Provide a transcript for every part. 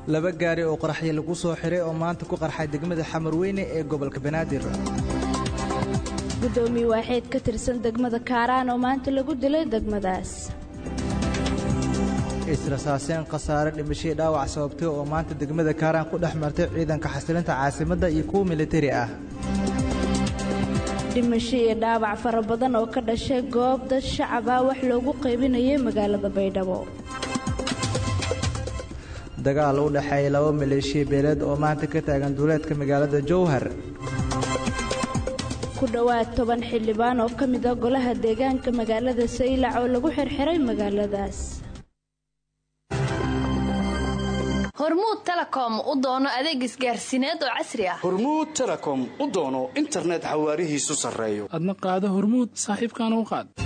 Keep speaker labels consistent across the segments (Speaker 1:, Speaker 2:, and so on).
Speaker 1: laba gaari oo qaraxyo lagu soo xiray oo maanta ku qarxay degmada xamarweyne ee gobolka banaadir
Speaker 2: gudoomiye waaxeed ka tirsan degmada kaaraan oo maanta lagu dilay degmadaas
Speaker 1: israsaaseen khasaare dhimashadii dhaawac sababtay oo maanta degmada kaaraan ku dhex martay ciidanka xasilinta caasimadda iyo kuwa militari ah
Speaker 2: dhimasho iyo dhaawac fara badan oo ka dhashay goob dad shacab ah wax loogu qaybinayay magaalada baydhabo
Speaker 1: dagaal u dhexeeya laba maleeshiya beeleed oo maanta ka taagan duuleedka magaalada jowhar
Speaker 2: ku dhowaad toban xildhibaan oo ka mid a golaha deegaanka magaalada saylac oo lagu xirxiray magaaladaas
Speaker 3: hormuud telekom u doono adeeg isgaarsiineed oo casri ah
Speaker 4: hormuud telekom u doono internet xawaarihiisu sarreeyo
Speaker 5: adna qaado hormuud saaxiibkaana u qaad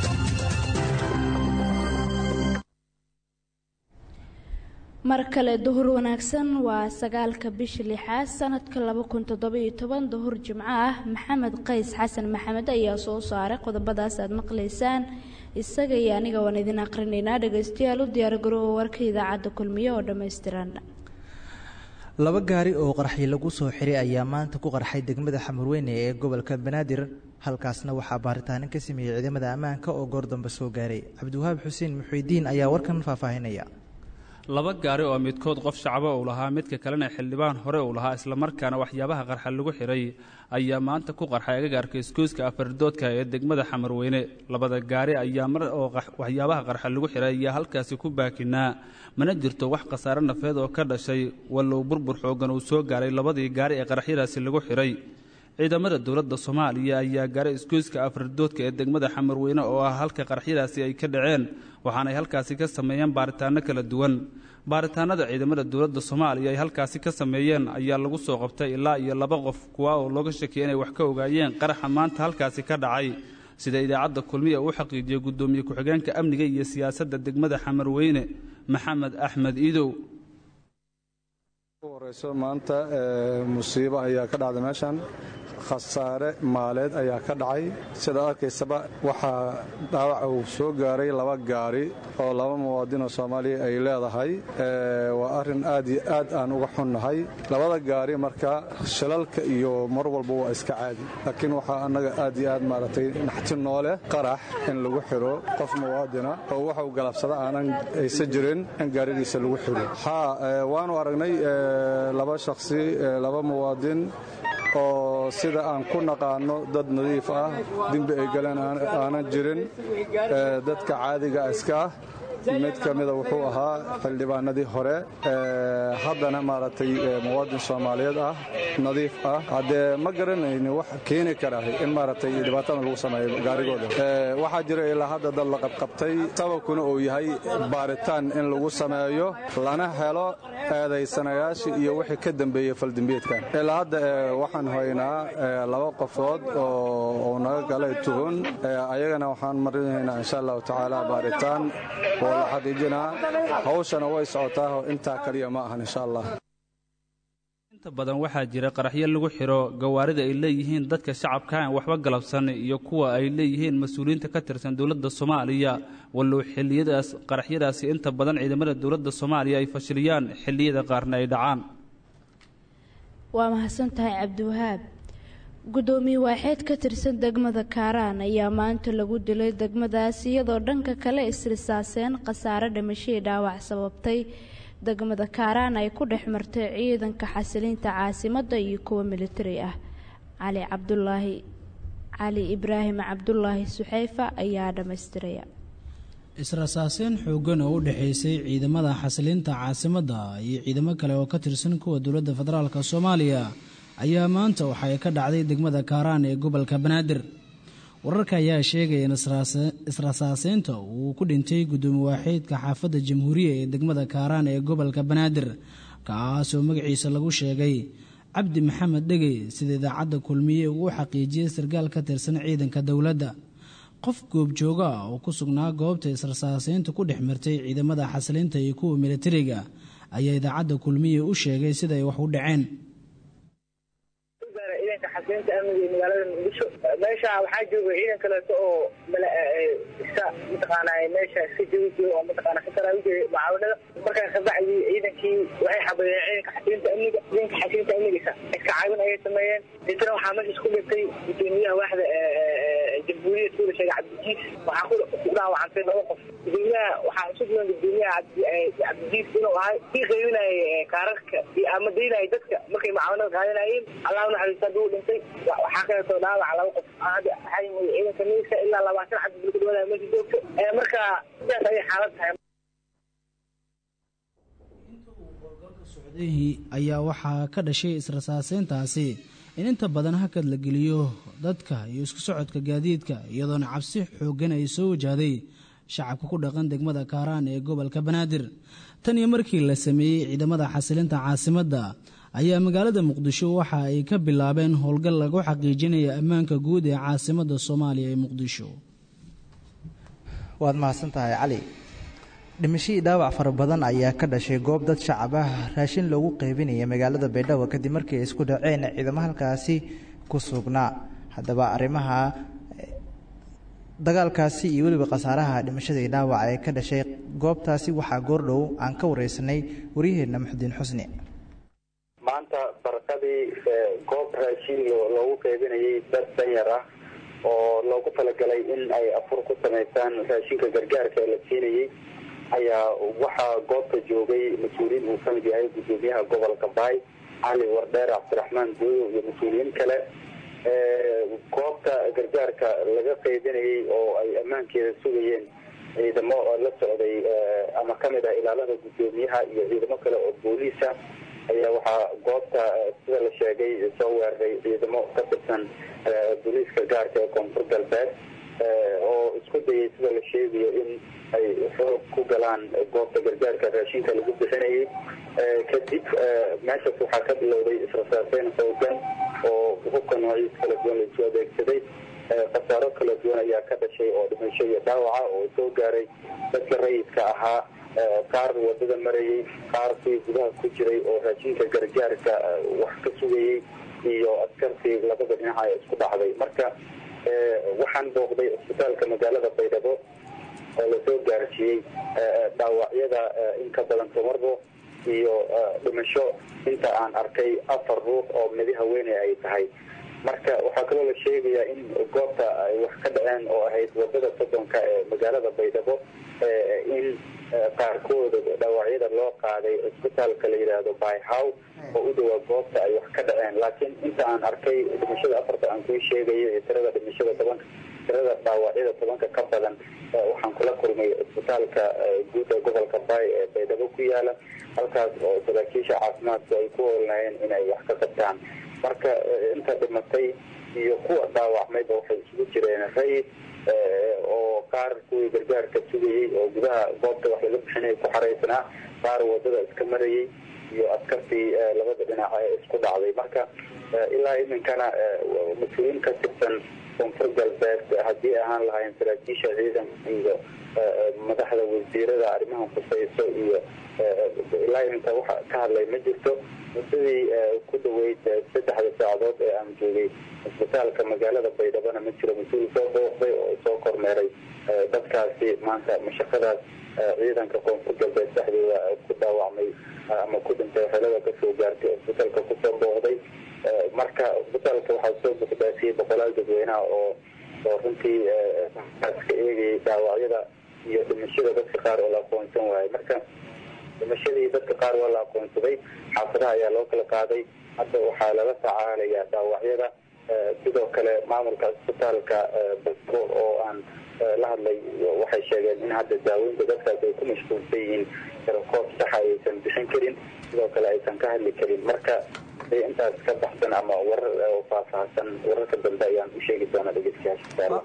Speaker 2: mar kale duhur wanaagsan waa sagaalka bisha lixaad sanadka laba kun toddobiyo toban duhur jimco ah maxamed qays xasan maxamed ayaa soo saaray qodobadaas aad maqlaysaan isaga iyo aniga waan idin aqrinaynaa dhegaystayaal u diyaargaroowa warka idaacadda kulmiye oo dhammaystiran
Speaker 1: laba gaari oo qaraxyo lagu soo xiray ayaa maanta ku qarxay degmada xamarweyne ee gobolka banaadir halkaasna waxaa baaritaano ka sameeyey ciidamada ammaanka oo goor dambe soo gaaray cabdiwahaab xuseen muxuudiin ayaa warkan faahfaahinaya
Speaker 6: laba gaari oo midkood qof shacbo uu lahaa midka kalena xildhibaan hore uu lahaa islamarkaana waxyaabaha qarxa lagu xiray ayaa maanta ku qarxay agagaarka isgoyska afardoodka ee degmada xamarweyne labada gaari ayaa mar oo waxyaabaha qarxa lagu xiray ayaa halkaasi ku baakinaa mana jirto wax khasaare nafeed oo ka dhashay wallow burbur xooggan uu soo gaaray labadii gaari ee qaraxyadaasi lagu xiray ciidamada dowladda soomaaliya ayaa gaaray isgoyska afardoodka ee degmada xamarweyne oo ah halka qaraxyadaasi ay ka dhaceen waxaanay halkaasi ka sameeyeen baaritaano kala duwan baaritaanada ciidamada dowladda soomaaliya ay halkaasi ka sameeyeen ayaa lagu soo qabtay ilaa iyo laba qof kuwa oo looga shakiyay inay wax ka ogaayeen qaraxa maanta halkaasi ka dhacay sida idaacadda kulmiya uu xaqiijiyey guddoomiye ku-xigeenka amniga iyo siyaasadda degmada xamarweyne maxamed axmed iidow
Speaker 7: horeyso maanta musiibo ayaa ka dhacday meeshan khasaare maaleed ayaa ka dhacay sidaad arkaysaba waxaa dhaawac uu soo gaaray laba gaari oo laba muwaadin oo soomaaliya ay leedahay waa arrin aad iyo aad aan uga xunnahay labada gaari marka shilalka iyo mar walba waa iska caadi laakiin waxaa annaga aad iyo aad maaragtay naxti nooleh qarax in lagu xiro qof muwaadina oo waxa uu galabsada aanan aysa jirin in gaarigiisa lagu xiro haa waanu aragnay laba shakhsi laba muwaadin oo sida aan ku naqaanno dad nadiif ah dembi ay galeen aanan jirin dadka caadiga iska ah mid ka mida wuxuu ahaa xildhibaanadii hore haddana maaragtay muwaadin soomaaliyeed ah nadiif ah haddee ma garanayni wax keeni kara in maaragtay dhibaatadan lagu sameeyo gaarigooda waxaa jira ilaa hadda dad la qabqabtay sababkuna uu yahay baaritaan in lagu sameeyo lana helo eedaysanayaashii iyo wixii ka dambeeyey faldembiyeedkan ilaa hadda waxaan haynaa laba qofood oo naga galay tuhun ayagana waxaan marinaynaa insha allahu tacaala baaritaan oo la xaqiijinaa hawshana way socotaa intaa kaliya ma ahan insha allah
Speaker 6: inta badan waxaa jira qaraxyo lagu xiro gawaarida ay leeyihiin dadka shacabka aan waxba galabsan iyo kuwa ay leeyihiin mas-uuliyiinta ka tirsan dowladda soomaaliya wallow xilliyadaas qaraxyadaasi inta badan ciidamada dowladda soomaaliya ay fashiliyaan xilliyada qaarna ay dhacaan
Speaker 2: waa mahadsan tahay cabdiwahaab gudoomiye waaxeed ka tirsan degmada kaaraan ayaa maanta lagu dilay degmadaas iyadoo dhanka kale isrisaaseen khasaare dhimashadii dhaawac sababtay degmada kaaraan ay ku dhex martay ciidanka xasilinta caasimadda iyo kuwa militari ah cali cabdulaahi cali ibraahim cabdulaahi suxeyfa ayaa dhammaystiraya
Speaker 8: israsaaseen xooggan oo u dhexaysay ciidamada xasilinta caasimadda iyo ciidamo kale oo ka tirsan kuwa dowladda federaalk soomaaliya ayaa maanta waxa ay ka dhacday degmada kaaraan ee gobolka banaadir wararka ayaa sheegaya in israsaaseynta uu ku dhintay gudoomiye waaxeedka xaafadda jamhuuriya ee degmada kaaraan ee gobolka banaadir kaasoo magaciisa lagu sheegay cabdi maxamed dhegey sida idaacadda kulmiye uu u xaqiijiyey sarkaal ka tirsan ciidanka dowladda qof goobjooga ah oo ku sugnaa goobta israsaaseynta ku dhex martay ciidamada xasilinta iyo kuwa militariga ayaa idaacadda kulmiye u sheegay sida ay wax u dhaceen
Speaker 9: xasilinta amniga ee magaalada muqdisho meesha waxaa jooga ciidan kaleeto oo iska mataqaana meesha iska joogi jiro oo mataqaana ka taraawi jiray mucaawanada markaa kabacdi ciidankii waxay xabeeyeen ciidanka xasilinta amniga ciidanka xasilinta amnigiisa iska caawin ayay sameeyeen deetana waxaa meesha isku dhintay gudoomiyaha waaxda jamhuuriyad kuula sheegay cabdijiis waxaa ku dhaawacantay laba qof gudoomiyaha waxaa isu duwan gudoomiyaha cabdijiis inuu ahay kii qaybinayay kaararka iyo ama daynayay dadka markay mucaawanada qaadanayeen allah naxariista hadduu dhintay waxaa kaleetoo dhaawaca laba qof hadda waxaa yimid ciidanka miiska ilaa labaatan cabdi bulka dhawaada meesha joogto marka sidaas ayay xaalad tahay
Speaker 8: ayaa waxaa ka dhashay israsaaseyntaasi in inta badan hakad la geliyo dadka iyo isku socodka gaadiidka iyadoona cabsi xooggan ay soo wajahday shacabka ku dhaqan degmada kaaraan ee gobolka banaadir tan iyo markii la sameeyey ciidamada xasilinta caasimadda ayaa magaalada muqdisho waxa ay ka bilaabeen howlgal lagu xaqiijinaya ammaanka guud ee caasimadda soomaaliya ee muqdisho
Speaker 1: waad mahadsan tahay cali dhimashadii dhaawac fara badan ayaa ka dhashay goob dad shacab ah raashin loogu qeybinaya magaalada baydhabo kadib markii ay isku dhaceen ciidamo halkaasi ku sugnaa haddaba arrimaha dagaalkaasi iyo weliba khasaaraha dhimashadii dhaawac ee ka dhashay goobtaasi waxaa goordhow aan ka wareysanay waryaheenna muxudiin xusni
Speaker 10: maanta barakadii goob raashin loogu qeybinayay dad danyar ah oo loogu talagalay in ay afur ku samaystaan raashinka gargaarka ee la siinayey ayaa waxaa goobta joogay mas-uuliyiin uu kamid yahay gudoomiyaha gobolka baay cali wardheer cabdiraxmaan gooyo iyo mas-uuliyiin kale goobta gargaarka laga qeybinayay oo ay ammaankeeda sugayeen ciidamo la socday ama kamid ah ilaalada gudoomiyaha iyo ciidamo kale oo booliisa ayaa waxaa goobta sida la sheegay soo weeraray ciidamo ka tirsan booliiska gaarka ee koonfur galbeed oo isku dayay sida la sheegayo in ay xoog ku galaan goobta gargaarka raashinka lagu bixinayay kadib meeshaas waxaa ka bilowday israsaaseyn xoogan oo hubka noociis kala duwan laisu adeegsaday khasaaro kala duwan ayaa ka dhashay oo dhimasho iyo dhaawaca oo soo gaaray dadka rayidka ahaa qaar wadada marayay qaar kuwii gudaha ku jiray oo raashinka gargaarka wax ka sugayey iyo askartii labada dhinaca ee isku dhacday marka waxaan booqday cisbitaalka magaalada baydhabo oo lasoo gaarsiiyey dhaawacyada in ka badan tomarbo iyo dhimasho inta aan arkay afar ruux oo midi haweeney ay tahay marka waxaa kaloo la sheegayaa in goobta ay wax ka dhaceen oo ahayd wadada soddonka ee magaalada baydhabo in qaarkooda dhaawacyada loo qaaday cisbitaalka la yidhaahdo byhow oo u dhawaa goobta ay wax ka dhaceen laakiin inta aan arkay dhimashada afarta aan kuu sheegayo iyo tirada dhimashada tobanka tirada dhaawacyada tobanka ka badan waxaan kula kulmay cisbitaalka guud ee gobolka baay ee baydhabo ku yaala halkaas oo saraakiisha caafimaadku ay ku hoolnayeen inay wax ka qabtaan marka inta dhimatay iyo kuwa dhaawacmayba waxay isugu jireen rayid oo qaar kuwii gargaarka sugayey oo gudaha goobta wax laga bixinaya ku xaraysanaa qaar wadada iska marayay iyo askartii labada dhinac ee isku dhacday marka ilaa iminkana mas-uuliyiin ka tirsan koonfur galbeed haddii ahaan lahayn saraakiisha ciidanka iyo madaxda wasiirada arrimaha khusayso iyo ilaa iminka waxa ka hadlay ma jirto muddadii ku dhaweyd saddexda saacadood ee aan joogay cisbitaalka magaalada baydhabona ma jiro mas-uul soo booqday oo soo kormeeray dadkaasi maanta mashaqadaas ciidanka koonfur galbeed dhexdooda ku dhaawacmay ama ku dhintay xelada kasoo gaartay cisbitaalka kusoo booqday marka cisbitaalka waxaa soo buxdaasiyey boqolaal dadweynaha oo oo runtii ka eegayay dhaawacyada iyo dhimashada dadka qaar oo la aqoonsan waayay marka dhimashadii dadka qaar waa la aqoonsaday xaafadaha ayaa loo kala qaaday hadda waxaa lala tacaalayaa dhaawacyada sidoo kale maamulka cisbitaalka basro oo aan la hadlay waxay sheegeen in hadda daaweynta dadkaas ay ku mashquulsan yihiin koob saxa aysan bixin karin sidoo kale aysan ka hadli karin marka intaas ka baxsan ama warar faahfaahsan wararka dambe ayaan u sheegi doonaa dhegeystayaasha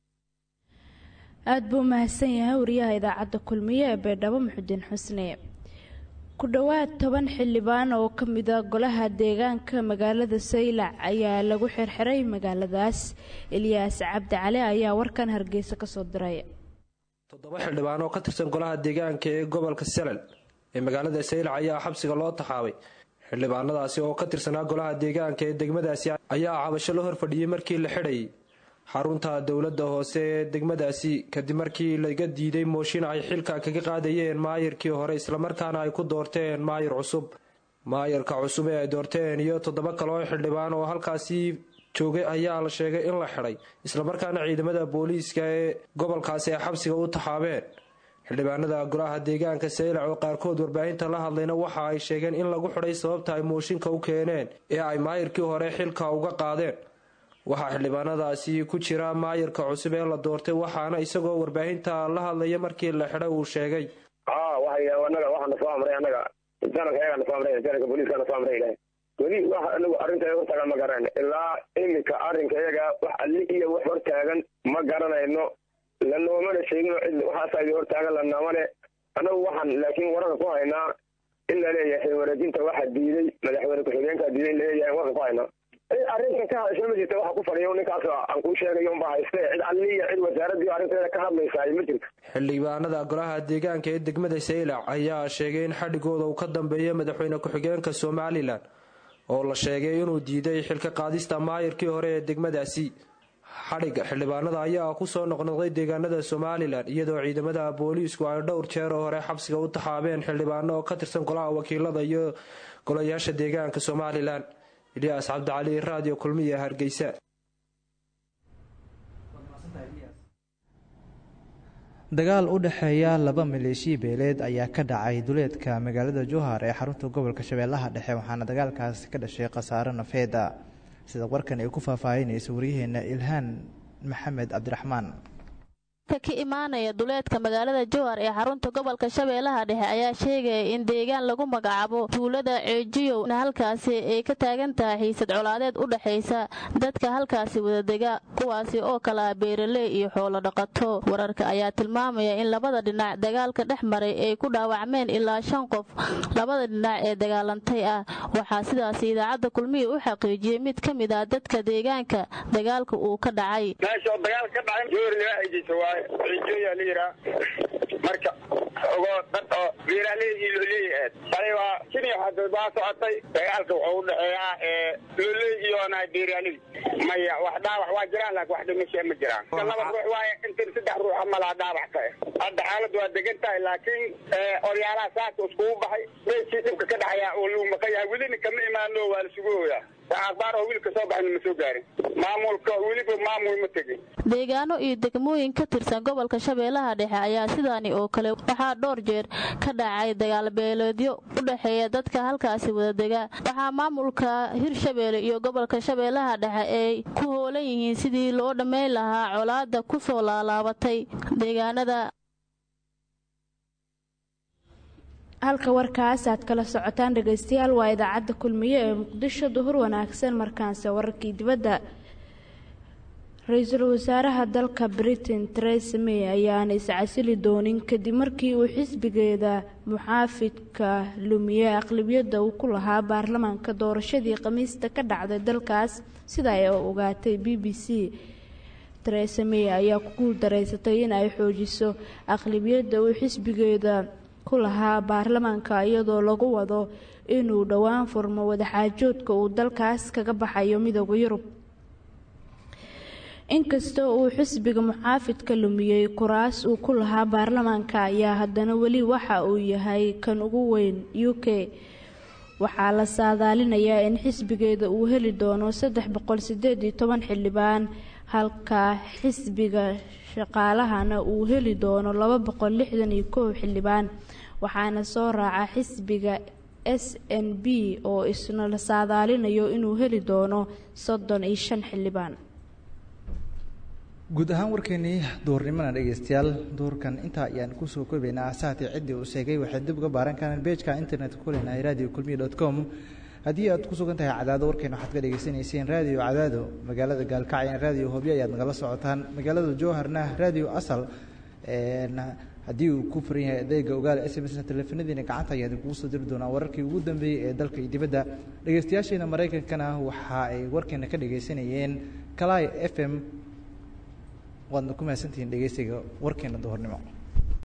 Speaker 2: aada buu mahadsan yahay wariyaha idaacadda kulmiye ee baydhabo muxudiin xusne ku dhowaad toban xildhibaan oo ka mida golaha deegaanka magaalada saylac ayaa lagu xirxiray magaaladaas eliyaas cabdi cali ayaa warkan hargeysa kasoo diray
Speaker 11: toddoba xildhibaan oo ka tirsan golaha deegaanka ee gobolka selal ee magaalada saylac ayaa xabsiga loo taxaabay xildhibaanadaasi oo ka tirsanaa golaha deegaanka ee degmadaasi ayaa cabasho la horfadhiyey markii la xidhay xarunta dowladda hoose ee degmadaasi kadib markii laga diiday mooshin ay xilka kaga qaadayeen maayirkii hore islamarkaana ay ku doorteen maayir cusub maayirka cusub ee ay doorteen iyo toddoba kale oo xildhibaan oo halkaasi joogay ayaa la sheegay in la xidhay islamarkaana ciidamada booliiska ee gobolkaasi ay xabsiga u taxaabeen xildhibaanada golaha deegaanka saylac oo qaarkood warbaahinta la hadlayna waxa ay sheegeen in lagu xidhay sababta ay mooshinka u keeneen ee ay maayirkii hore xilka uga qaadeen waxaa xildhibaanadaasi ku jira maayirka cusub ee la doortay waxaana isagoo warbaahinta la hadlaya markii la xidhay uu sheegay
Speaker 12: anaga waxaana soo amray anaga janalka ayagaa nasoo amray janalka booliiska nasoo amray ilahay weli wax anagu arrinta hortaagan ma garanayno ilaa iminka arrinka iyaga wax alli iyo wax hortaagan ma garanayno lanoomana sheegino cid waxaasa hortaagan lanamale anagu waxaan laakiin wararka ku haynaa in la leeyahay wareejinta waxa diiday madaxweyne ku-xigeenka diiday in laleeyahay warka ku haynaa arrintan ka hadasha ma jirta waxa ku fadhiya ninkaas aan kuu sheegayo unba hayste cid alli iyo cid wasaaradii arrinteeda ka hadlaysaa ma jirto
Speaker 11: xildhibaanada golaha deegaanka ee degmada saylac ayaa sheegay in xadhigooda uu ka dambeeya madaxweyne ku-xigeenka somalilan oo la sheegay inuu diiday xilka qaadista maayirkii hore ee degmadaasi xadhigga xildhibaanada ayaa kusoo noqnoqday deegaanada somalilan iyadoo ciidamada booliisku ay dhowr jeer oo hore xabsiga u taxaabeen xildhibaano oo ka tirsan golaha wakiilada iyo golayaasha deegaanka somalilan ilyaas cabdicali radio kulmiya hargeysa
Speaker 1: dagaal u dhexeeya laba maleeshiya beeleed ayaa ka dhacay duleedka magaalada jowhar ee xarunta gobolka shabeellaha dhexe waxaana dagaalkaasi ka dhashay khasaare nafeeda sida warkan ay ku faahfaahinaysa waryaheena ilhaan maxamed cabdiraxmaan
Speaker 13: ka imaanaya duleedka magaalada jowhar ee xarunta gobolka shabeellaha dhexe ayaa sheegaya in deegaan lagu magacaabo tuulada ceejiyow halkaasi ay ka taagan tahay xiisad colaadeed u dhexaysa dadka halkaasi wadadega kuwaasi oo kala ah beeraley iyo xoolo dhaqato wararka ayaa tilmaamaya in labada dhinac dagaalka dhex maray ay ku dhaawacmeen ilaa shan qof labada dhinac ee dagaalantay ah waxaa sidaasi idaacadda kulmiya u xaqiijiyey mid ka mid ah dadka deegaanka dagaalka uu ka dhacay
Speaker 14: cijoya la yiraa marka ogoo dad oo beeraaleyii looleeyaheed shalay waa kiniya hadda waa socotay dagaalka wuxuu udhexeeyaa looley iyona beeraaley maya wax dhaawac waa jiraan laakin wax dhimasha ma jiraan laba ruux waaye intan saddex ruux amalaa dhaawac ka hadda xaaladu waa degan tahay laakiin oryaalaha saaka iskugu baxay meeshii dhibka ka dhacayaa oo lagu maqan yahay welina kama imaano waa la sugu hooyaa akhbaar oo wiilka soo baxayna ma soo gaarin maamulka weliba maamul ma tegin
Speaker 13: deegaano iyo degmooyin ka tirsan gobolka shabeellaha dhexe ayaa sidaani oo kale waxaa dhowr jeer ka dhacay dagaalbeeleedyo u dhexeeya dadka halkaasi wadadega waxaa maamulka hirshabeelle iyo gobolka shabeellaha dhexe ay ku hoolan yihiin sidii loo dhammayn lahaa colaada ku soo laalaabatay deegaanada
Speaker 2: halka warkaas aad kala socotaan dhegaystayaal waa idaacadda kulmiye ee muqdisho duhur wanaagsan markaanse wararkii dibadda ra-iisul wasaaraha dalka britain teresa may ayaana iscasili doonin kadib markii uu xisbigeeda muxaafidka lumiye aqlabiyadda uu ku lahaa baarlamaanka doorashadii khamiista ka dhacday dalkaas sida ay ogaatay b b c teresa may ayaa ku guuldareysatay in ay xoojiso aqlabiyadda uu xisbigeeda ku lahaa baarlamaanka iyadoo lagu wado inuu dhowaan furmo wadaxaajoodka uu dalkaas kaga baxayo midooda yurub inkastoo uu xisbiga muxaafidka lumiyey kuraas uu ku lahaa baarlamaanka ayaa haddana weli waxa uu yahay kan ugu weyn u k waxaa la saadaalinayaa in xisbigeeda uu heli doono saddex boqol sideed iyo toban xildhibaan halka xisbiga shaqaalahana uu heli doono laba boqol lixdan iyo kow xildhibaan waxaana soo raaca xisbiga s n b oo isna la saadaalinayo inuu heli doono soddon iyo shan xildhibaan
Speaker 1: guud ahaan warkeenii duurnimana dhegeystayaal duurkan intaa ayaan kusoo koobaynaa asahatii ciddii uu sheegay waxay dib uga baaran karaan beejka internetka ku leenahay radio kulmiya dot com haddii aad ku sugan tahay cadaado warkeena waxaad ka dhegeysanayseen radio cadaado magaalada gaalkacyan radio hobyo ayaad nagala socotaan magaalada jowharna radio asal haddii uu ku furan yahay adeega ogaal s m s teleefanadiina gacanta ayaan idinkugu soo diri doonaa wararkii ugu dambeeyey ee dalka iyo dibadda dhegeystayaasheena maraykankana waxa ay warkeena ka dhegeysanayeen kalai f m waadna ku mahadsantihiin dhegeysiga warkeena duhurnimo